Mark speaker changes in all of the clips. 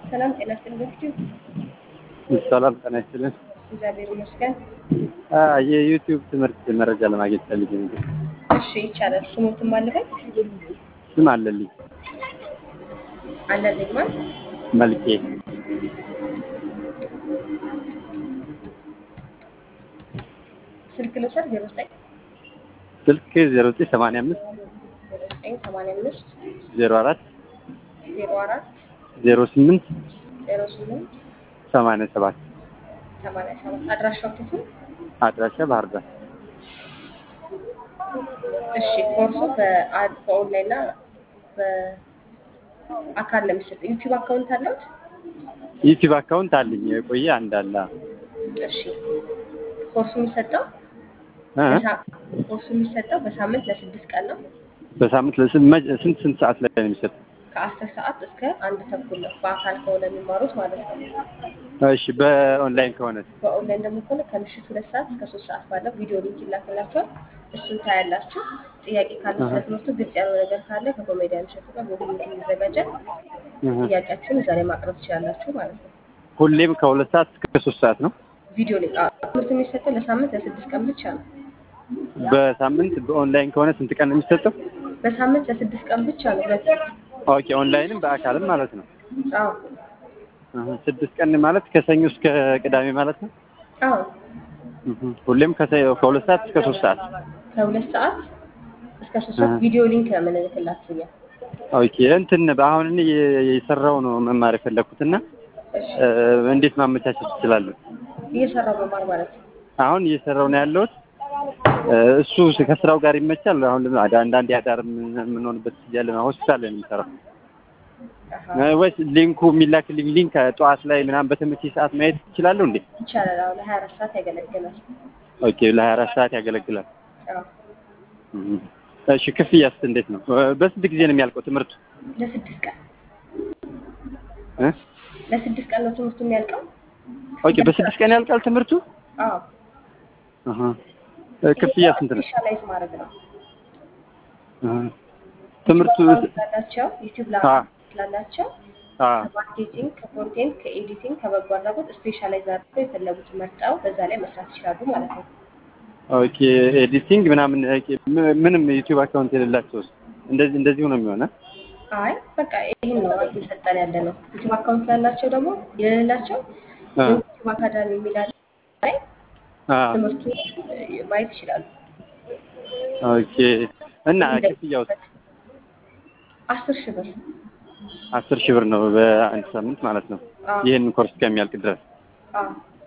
Speaker 1: ሰላም ጤና ይስጥልኝ።
Speaker 2: ሰላም ጤና ይስጥልን።
Speaker 1: እግዚአብሔር ይመስገን።
Speaker 2: የዩቲዩብ ትምህርት መረጃ ለማግኘት ፈልጌ ነበር።
Speaker 1: እሺ ይቻላል። ስሙትም አለበት
Speaker 2: ስም አለልኝ
Speaker 1: አለልኝ ማለት
Speaker 2: መልኬ
Speaker 1: ስልክ ልውሰድ ዜሮ ዘጠኝ
Speaker 2: ስልክ ዜሮ ዘጠኝ ሰማንያ አምስት
Speaker 1: ዜሮ ዘጠኝ ሰማንያ አምስት
Speaker 2: ዜሮ አራት
Speaker 1: ዜሮ አራት
Speaker 2: ዜሮ ስምንት
Speaker 1: ዜሮ ስምንት
Speaker 2: ሰማንያ ሰባት
Speaker 1: ሰማንያ ሰባት አድራሻው የት ነው?
Speaker 2: አድራሻ ባህር ዳር
Speaker 1: እሺ ኮርሱ በአ- በኦንላይን እና በአካል ነው የሚሰጠው። ዩቲዩብ አካውንት አለውት?
Speaker 2: ዩቲዩብ አካውንት አለኝ የቆየ አንድ አለ
Speaker 1: እሺ ኮርሱ የሚሰጠው
Speaker 2: እ?
Speaker 1: በሳ- ኮርሱ የሚሰጠው በሳምንት ለስድስት ቀን ነው።
Speaker 2: በሳምንት ለስንት መ- ስንት ስንት ሰዓት ላይ ነው የሚሰጠው?
Speaker 1: ከአስር ሰዓት እስከ አንድ ተኩል ነው በአካል ከሆነ የሚማሩት ማለት ነው።
Speaker 2: እሺ በኦንላይን ከሆነ
Speaker 1: በኦንላይን ደግሞ ከሆነ ከምሽቱ ሁለት ሰዓት እስከ ሶስት ሰዓት ባለው ቪዲዮ ሊንክ ይላክላችኋል። እሱን ታያላችሁ። ጥያቄ ካለ ስለ ትምህርቱ ግልጽ ያለው ነገር ካለ ከኮሜዲያን እሸቱ ጋር በውይይት ይዘጋጃል።
Speaker 2: እህ።
Speaker 1: ጥያቄያችሁን እዛ ላይ ማቅረብ ትችላላችሁ ማለት ነው።
Speaker 2: ሁሌም ከሁለት ሰዓት እስከ ሶስት ሰዓት ነው።
Speaker 1: ቪዲዮ ሊንክ አዎ፣ ትምህርት የሚሰጠው ለሳምንት ለስድስት ቀን ብቻ ነው።
Speaker 2: በሳምንት በኦንላይን ከሆነ ስንት ቀን ነው የሚሰጠው?
Speaker 1: በሳምንት ለስድስት ቀን ብቻ ነው። ሁለት
Speaker 2: ኦኬ ኦንላይንም በአካልም ማለት ነው።
Speaker 1: አዎ
Speaker 2: እህ። ስድስት ቀን ማለት ከሰኞ እስከ ቅዳሜ ማለት ነው።
Speaker 1: አዎ
Speaker 2: እህ። ሁሌም ከሰ- ከሁለት ሰዓት እስከ ሶስት ሰዓት
Speaker 1: ከሁለት ሰዓት እስከ ሶስት ሰዓት
Speaker 2: አሃ።
Speaker 1: ቪዲዮ ሊንክ ነው የምንልክላችሁ እኛ።
Speaker 2: ኦኬ እንትን አሁን እኔ የ- የሰራው ነው መማር የፈለኩትና
Speaker 1: እሺ
Speaker 2: እ፣ እንዴት ማመቻቸት እችላለሁ?
Speaker 1: እየሰራው መማር ማለት ነው።
Speaker 2: አሁን እየሰራው ነው ያለሁት እ፣ እሱ ከስራው ጋር ይመቻል። አሁን ለምን አዳ- አንዳንዴ አዳር ምን- የምንሆንበት እያለ ነው ሆስፒታል ላይ ነው የምሰራው
Speaker 1: አሃ
Speaker 2: እ፣ ወይስ ሊንኩ የሚላክልኝ ሊንክ ጠዋት ላይ ምናምን በተመቼ ሰዓት ማየት ይችላለሁ እንዴ?
Speaker 1: ይቻላል። አሁን ለሀያ አራት ሰዓት ያገለግላል።
Speaker 2: ኦኬ ለሀያ አራት ሰዓት ያገለግላል።
Speaker 1: አዎ
Speaker 2: እህ። እሺ ክፍያስ እንዴት ነው? እ፣ በስንት ጊዜ ነው የሚያልቀው ትምህርቱ?
Speaker 1: ለስድስት ቀን
Speaker 2: እ?
Speaker 1: ለስድስት ቀን ነው ትምህርቱ የሚያልቀው።
Speaker 2: ኦኬ በስድስት ቀን ያልቃል ትምህርቱ?
Speaker 1: አዎ
Speaker 2: እህ። እ፣ ክፍያ ስንት ነው?
Speaker 1: ስፔሻላይዝ ማድረግ ነው።
Speaker 2: እህ። ትምህርቱ
Speaker 1: ስላላቸው ዩቲዩብ ላይ
Speaker 2: አ
Speaker 1: ስላላቸው
Speaker 2: አ
Speaker 1: ከማርኬቲንግ፣ ከኮንቴንት፣ ከኤዲቲንግ፣ ከበጎ አድራጎት ስፔሻላይዝ አድርገው የፈለጉትን መርጠው በዛ ላይ መስራት ይችላሉ ማለት ነው።
Speaker 2: ኦኬ ኤዲቲንግ ምናምን ኦኬ፣ ም- ምንም ዩቲዩብ አካውንት የሌላቸው እንደዚህ እንደዚሁ ነው የሚሆነው።
Speaker 1: አይ በቃ ይህን ነው እየሰጠን ያለ ነው። ዩቲዩብ አካውንት ላላቸው ደግሞ የሌላቸው
Speaker 2: አ
Speaker 1: ዩቲዩብ አካዳሚ የሚላል ላይ
Speaker 2: አ
Speaker 1: ትምህርቱ ማየት ይችላሉ።
Speaker 2: ኦኬ እና ክፍያው
Speaker 1: አስር ሺህ ብር
Speaker 2: አስር ሺህ ብር ነው በአንድ ሳምንት ማለት ነው።
Speaker 1: አዎ
Speaker 2: ይህን ኮርስ ከሚያልቅ ድረስ።
Speaker 1: አዎ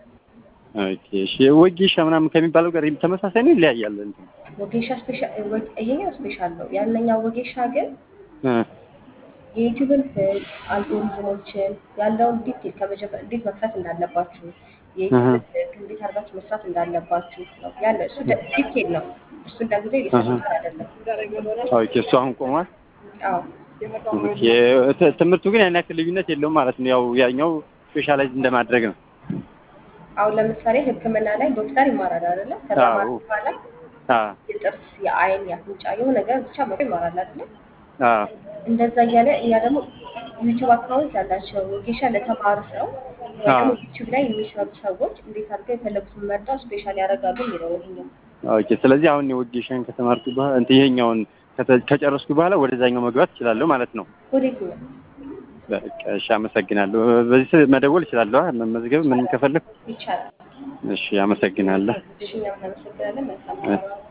Speaker 2: ኦኬ እሺ። ወጌሻ ምናምን ከሚባለው ጋር ተመሳሳይ ነው ይለያያል? እንትን
Speaker 1: ወጌሻ ስፔሻል ይሄኛው ስፔሻል ነው። ያንኛው ወጌሻ ግን
Speaker 2: እ
Speaker 1: የዩቲዩብን ህግ አልጎሪዝሞችን ያለውን ዲቴል ከመጀመር እንዴት መክፈት እንዳለባችሁ የዩቲዩብን ህግ እንዴት አድርጋችሁ መስራት እንዳለባችሁ ነው ያለ። እሱ ደ- ዲቴል ነው። እሱ እንደጊዜ እየሰጡት አይደለም።
Speaker 2: ኦኬ እሱ አሁን ቆሟል።
Speaker 1: አዎ
Speaker 2: ኦኬ ት- ትምህርቱ ግን ያን ያክል ልዩነት የለውም ማለት ነው። ያው ያኛው ስፔሻላይዝ እንደማድረግ ነው።
Speaker 1: አሁን ለምሳሌ ሕክምና ላይ ዶክተር ይማራል አይደለ? ከዛ
Speaker 2: አዎ።
Speaker 1: ማለት በኋላ
Speaker 2: አ
Speaker 1: የጥርስ፣ የአይን፣ የአፍንጫ የሆነ ነገር ብቻ መቶ ይማራል አይደለ?
Speaker 2: አ
Speaker 1: እንደዛ እያለ እኛ ደግሞ ዩቲዩብ አካውንት ያላቸው ወጌሻ ለተማሩ ሰው ወይ ደግሞ
Speaker 2: አዎ።
Speaker 1: ዩቲዩብ ላይ የሚሰሩ ሰዎች እንዴት አድርገው የፈለጉትን መርጠው ስፔሻል ያደርጋሉ የሚለው ነው ይሄኛው።
Speaker 2: ኦኬ ስለዚህ አሁን የወጌሻን ከተማርኩ በኋላ እንትን ይሄኛውን ከተ- ከጨረስኩ በኋላ ወደዛኛው መግባት እችላለሁ ማለት ነው።
Speaker 1: ወዴት ነው?
Speaker 2: በቃ እሺ፣ አመሰግናለሁ። በዚህ ስልክ መደወል እችላለሁ አ- መመዝገብ ምንም ከፈለግ
Speaker 1: ይቻላል።
Speaker 2: እሺ፣ አመሰግናለሁ።
Speaker 1: እሺ እኛም እናመሰግናለን። መልካም
Speaker 2: እ-
Speaker 1: ቀን።